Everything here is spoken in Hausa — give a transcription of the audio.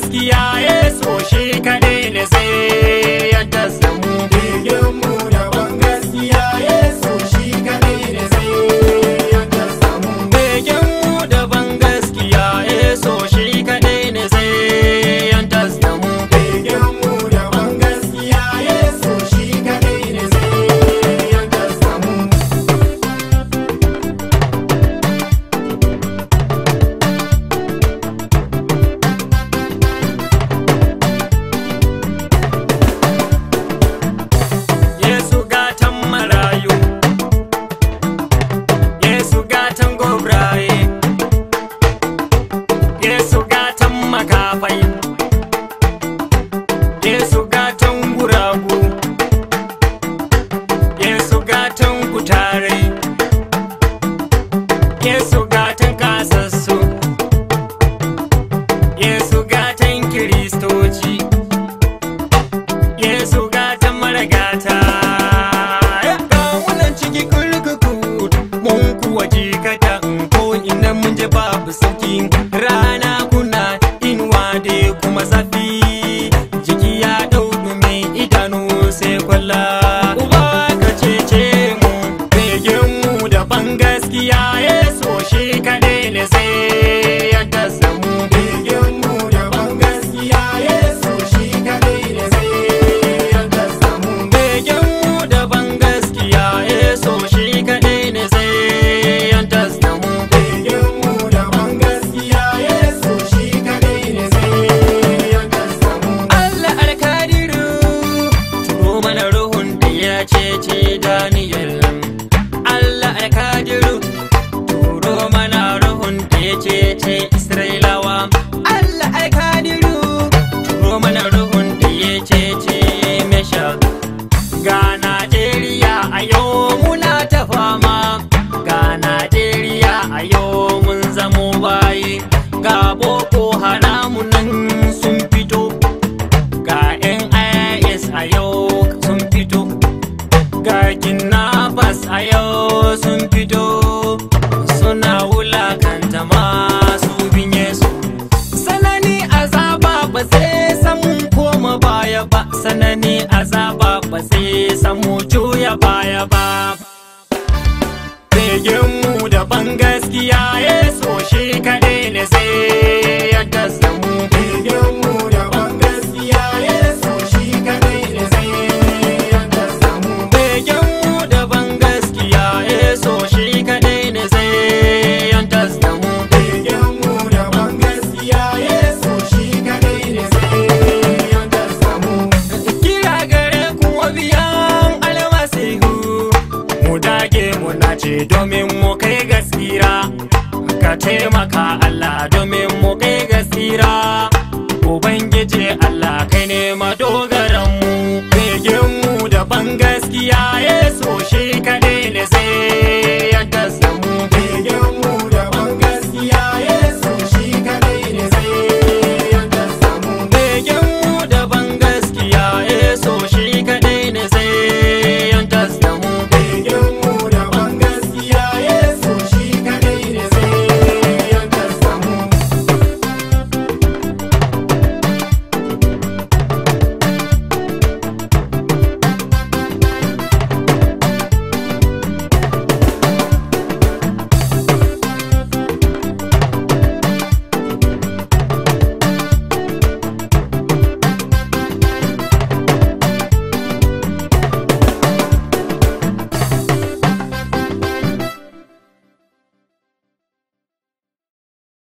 gaskiya yeso shi kaɗai ne sai ya tasamu Begenmu daban gaskiya Yesu shi kaɗai ne sai ya samu. begenmu daban gaskiya yeso shi kaɗai ne sai ya tasamu Begenmu daban gaskiya Yesu shi kaɗai ne sai ya samu. Yesu gatan marayu Yesu gatan gobraye Yesu gatan makafai Yesu gatan guragu Yesu gatan kutare Yesu gatan kasassu Yesu gatan kiristoci Yesu gatan maragata ga munan ciki kurkuku mun kuwa jikata ko ina mun je babu sauki rana kuna inuwa da kuma zafi jiki ya dau dumi idanu sai kwalla uba ka cece mu begen mu da ban gaskiya yeso shi kadai ne sai ya tasa mu Begenmu daban gaskiya Yesu shi kaɗai ne sai ya samu. begen mu da ban gaskiya yeso shi kadai ne sai ya tasa mu Begenmu daban gaskiya Yesu shi kaɗai ne sai ya samu. Allah alkadiru turo mana ruhun da ya cece Daniel Allah alkadiru turo mana ruhun da ya cece Isra'ilawa Allah alkadiru turo mana ruhun da ya cece Meshach ga Najeriya a yau muna ta fama ga Najeriya a yau mun zamo bayi ga Boko Haramu nan sun fito ga NIS a yau sun fito ga kidnappers a yau sun fito suna wulakanta masu bin Yesu sanani azaba ba sai samu koma baya ba sanani azaba ba sai samu juya baya ba begenmu daban gaskiya yeso shi kaɗai ne sai ya tasamu Begenmu daban gaskiya Yesu shi kaɗai ne sai ya samu. begenmu daban gaskiya yeso shi kaɗai ne sai ya tasamu Begenmu daban gaskiya Yesu shi kaɗai ne sai ya samu. kira gare ku biyan almasihu mu dage mu nace domin mu kai gaskira ka taimaka Allah domin mu kai gaskira